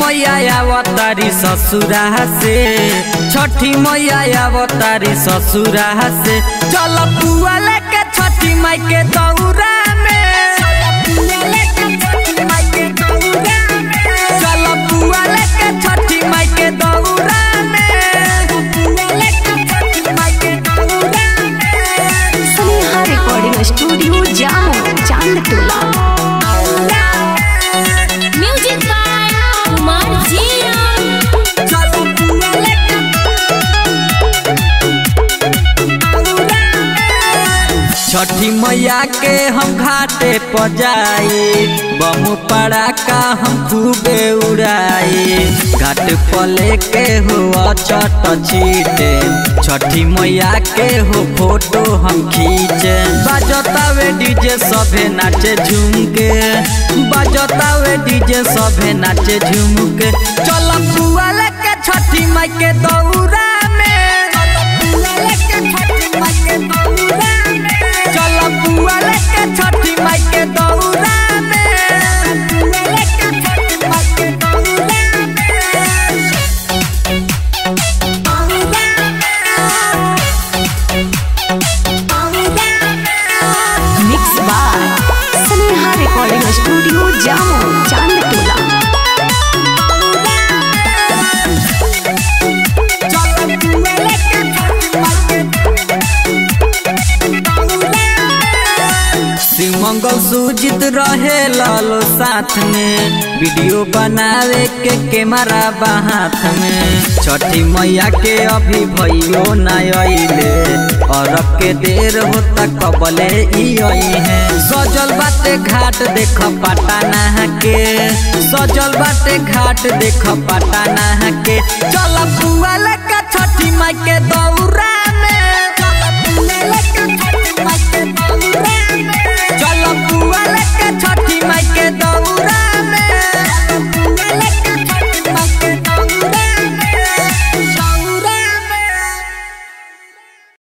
मैया अवतारी ससुरा से छठी मैया अवतारी ससुरा से चल पुआ लेके छठी माई के दौरा में चल पुआ लेके छठी माई के दौरा Sneha recording studio Jamo Chandtola music by Kumar जिया छठी मैया के हम घाटे पर जाई बम पड़ाका हम खूबे उड़ाई घाट पर लेके हो चट छीटे छठी मैया के हो फोटो हम खींचे बजतावे डीजे सभे नाचे झूम के बजतावे डीजे सभे नाचे झूम के चल पुआ लेके छठी माई के दौरा में चल पुआ लेके छठी माई के दौरा में mix by Sneha recording studio Jamo Chandtola Shiv मंगल सुजित रहे लालो साथ में वीडियो बनावे के कैमरा बाहाथ में छठी मैया के अभी भइयो न अइले अरब के देर होता कबले ई आई है सजल बाटे घाट देख पटाना के सजल बाटे घाट देख पटाना के चल पुआ लेके छठी माई के दौरा में